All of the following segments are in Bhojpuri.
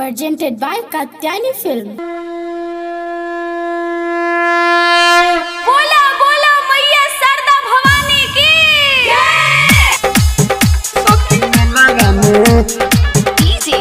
presented by Katyani Film. बोला बोला मैया सरदा भवानी की डीजे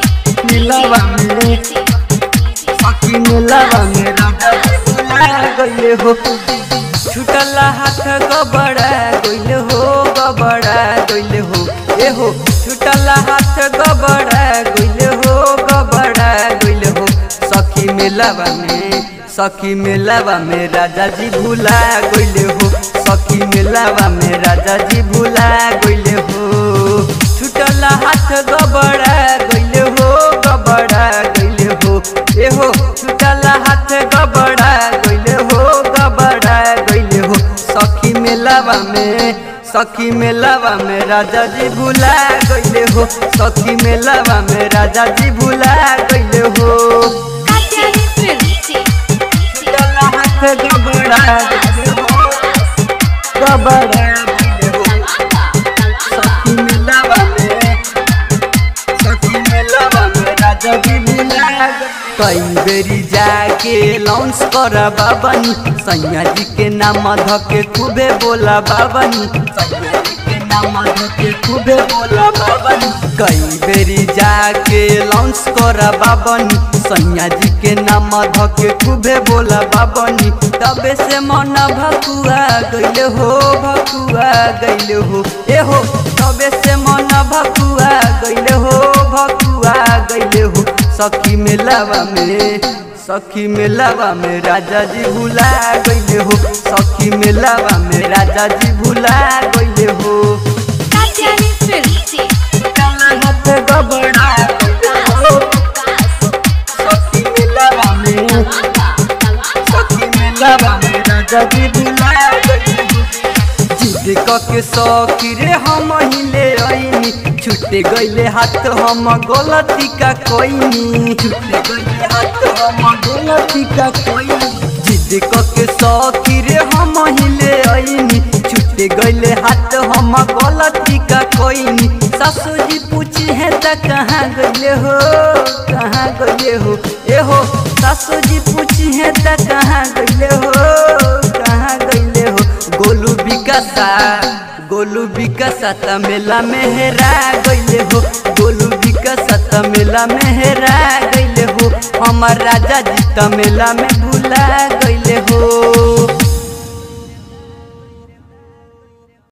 छुटल हाथ गबड़ा गइल हो गबड़ा गइल हो ए हो छुटल हाथ गबड़ा गइल हो गबड़ा गइल हो सखी मेलावा में सखी मेलावा में राजा जी भूला गइल हो सखी मेलावा में राजा जी भूला गइल हो छुटल हाथ गबड़ा गइल हो गबड़ा गइल हो ए हो छुटल हाथ गबड़ा गइल हो गबड़ा गइल हो सखी मेलावा में सखी मेलावा में राजा जी भूला गइल हो सखी मेलावा में राजा जी भूला गइल हो कात्यायनी फिल्म छुटल हाथ गबड़ा गइल हो गबड़ा गइल हो सखी मेलावा में सखी मेलावा में राजा जी भूला गइल कई बेरी जाके लॉन्च कर बाबनी सैया जी के नाम धके खूबे बोला बाबनी सैया जी के नाम धके खूबे बोला बाबनी कई बेरी जाके लॉन्च कर बाबनी सैया जी के नाम धके खूबे बोला बाबनी तबे से मन भकुआ गइल हो भकुआ गइल हो ए हो तबे से मन भकुआ गइल हो भकुआ गइल हो सखी मेलावा में सखी मेलावा में राजा जी भूला गइल हो सखी मेलावा में राजा जी भूला गइल हो कात्यायनी फिल्म काला हाथ गबड़ा गइल हो सखी मेलावा में सखी मेलावा में राजा जी भूला गइल हो जिद के सौकी रे हम हिले आईनी छुटे गईले हाथ हम गलती का कोईनी छुटे गईले हाथ हम गलती का कोईनी जिद के सौकी रे हम हिले आईनी छुटे गईले हाथ हम गलती का कोईनी सासू जी पूछी है त कहाँ गईले हो कहाँ गईले हो ए हो सासू जी पूछी है त कहाँ गईले हो कहाँ गईले हो गोलू विकासा गोलू विकासा त मेला में हेरा गईले हो गोलू विकासा त मेला में हेरा गईले हो हमार राजा जी त मेला में भूला गईले हो